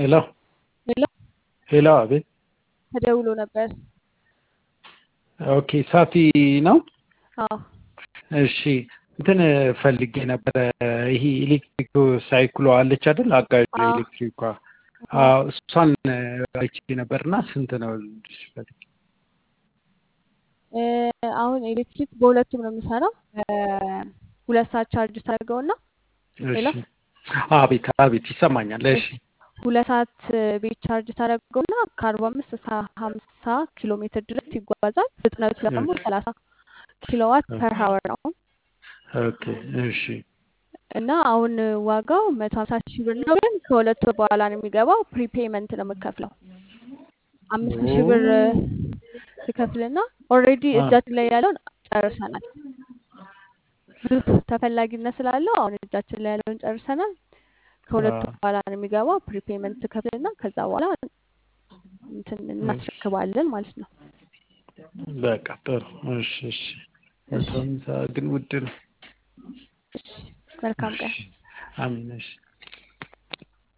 ሄሎ ሄሎ ሄሎ፣ አቤት። ተደውሎ ነበር። ኦኬ፣ ሳፊ ነው። አዎ እሺ፣ እንትን ፈልጌ ነበረ። ይሄ ኤሌክትሪክ ሳይክሎ አለች አይደል? አጋዥ አዎ። ኤሌክትሪኳ። አዎ፣ እሷን አይቼ ነበርና ስንት ነው ልልሽ ፈልጌ። እ፣ አሁን ኤሌክትሪክ በሁለቱም ነው የሚሰራው። ሁለት ሰዓት ቻርጅ ታደርገውና ሄሎ እሺ፣ አቤት አቤት፣ ይሰማኛል። እሺ፣ ሁለት ሰዓት ቤት ቻርጅ ታደርገውና ከአርባ አምስት እስከ ሀምሳ ኪሎ ሜትር ድረስ ይጓዛል። ፍጥነቱ ደግሞ ሰላሳ ኪሎዋት ፐር ሀወር ነው ኦኬ፣ እሺ፣ እና አሁን ዋጋው መቶ ሀምሳ ሺህ ብር ነው። ግን ከሁለት ወር በኋላ ነው የሚገባው። ፕሪፔመንት ነው የምከፍለው። አምስት ሺህ ብር ትከፍልና ኦልሬዲ አ- እጃችን ላይ ያለውን ጨርሰናል። ብዙ ተፈላጊነት ስላለው አሁን እጃችን ላይ ያለውን ጨርሰናል። ከሁለት ወር አ- በኋላ ነው የሚገባው። ፕሪፔመንት ትከፍልና ከዛ በኋላ እንትን እናስረክባለን ማለት ነው። በቃ ጥሩ። እሺ፣ እሺ። መቶ ሃምሳ ግን ውድ ነው። እሺ፣ መልካም ቀን። እሺ፣ አሚን። እሺ